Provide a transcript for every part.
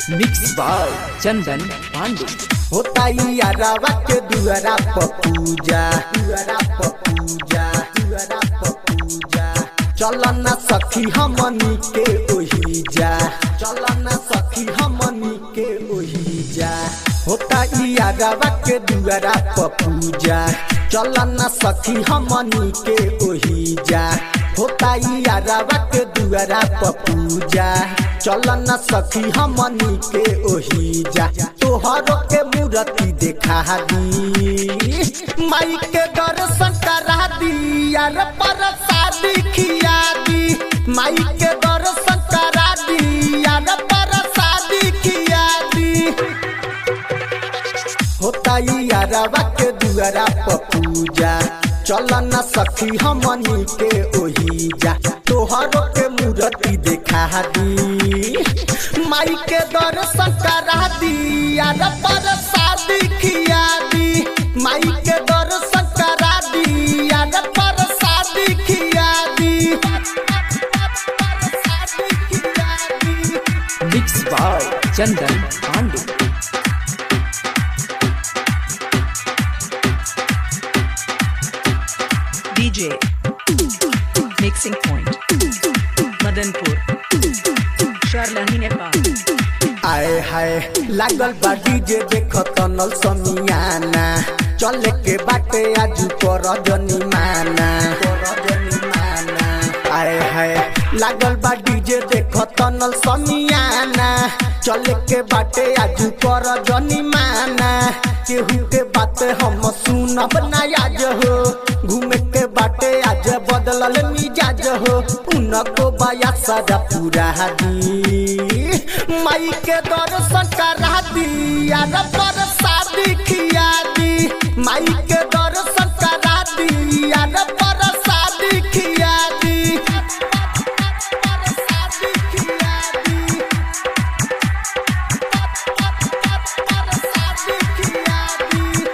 mix by Chandan Pandey होता यारावा के दुआरा पर पूजा दुआरा पर पूजा दुआरा पर पूजा चल न सखी हमनी के ओही जा चल न सखी हमनी के ओही जा होता यारावा के दुआरा पर पूजा चल न सखी हमनी के ओही जा होता यारावा के दुआरा पर पूजा चल न सखी हमनी के ओही जा तोहरो के मूर्ति देखा दी माई के दर्शन करा दी यार पर शादी खिया दी माई के दर्शन करा दी यार पर शादी खिया दी होता यारवा के दुआरा पर पूजा चल न सखी हमनी के ओही जा तोहरो के मूर्ति देखा दी माई के दर्शन करा दी यार पर शादी खिया दी माई के दर्शन करा दी यार पर शादी खिया दी शादी खिया दी mix by Chandan Pandey DJ Mixing Point Madanpur Sharlahi Nepal आए हाय लागल बा डीजे देख तनल समियाना चले के बाटे आज कर जनी माना आए हाय लागल बा डीजे देख तनल समियाना चले के बाटे आज कर जनी माना केहू के बात हम सुनब ना आज हो घूमे के बाटे आज बदलल मिजाज हो उनको बाया सजा पूरा दी माई के दर्शन करा दी यार पर शादी खिया दी माई के दर्शन करा दी यार पर शादी खिया दी शादी खिया दी शादी खिया दी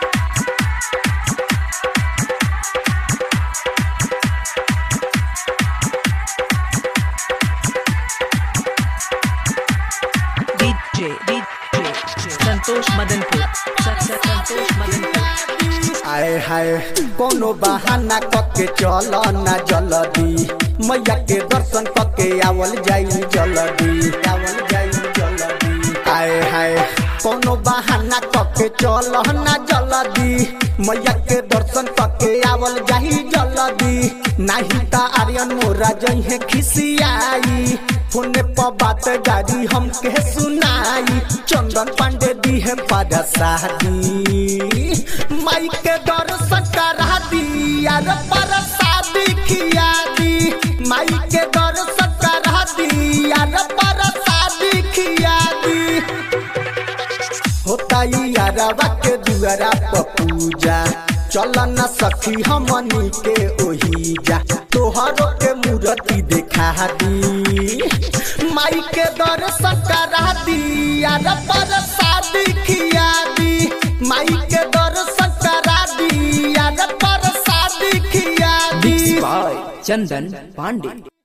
DJ DJ Santosh Madanpur Sa- Sa- Santosh Madanpur आए हाय कोनो बहाना कके चल ना जल्दी मैया के दर्शन कके आवल जाई जल्दी आवल जाई जल्दी आए हाय कोनो बहाना कके चल ना जल्दी मैया के दर्शन कके आवल जाई जल्दी नाही ता आर्यन मोरा जइहे खिसियाई फोने पर बात गाड़ी हमके सुनाई चंदन पांडे दी है पादा शादी माई के दर्शन करा दी यार पर शादी खिया दी माई के दर्शन करा दी यार पर शादी खिया दी होता यारवा के दुआरा पर पूजा चल न सखी हमनी के ओही जा तोहरो के मूर्ति देखा दी माई के दर्शन करा दी यार पर शादी खिया दी माई के दर्शन करा दी यार पर शादी खिया दी मिक्स बाय चंदन पांडे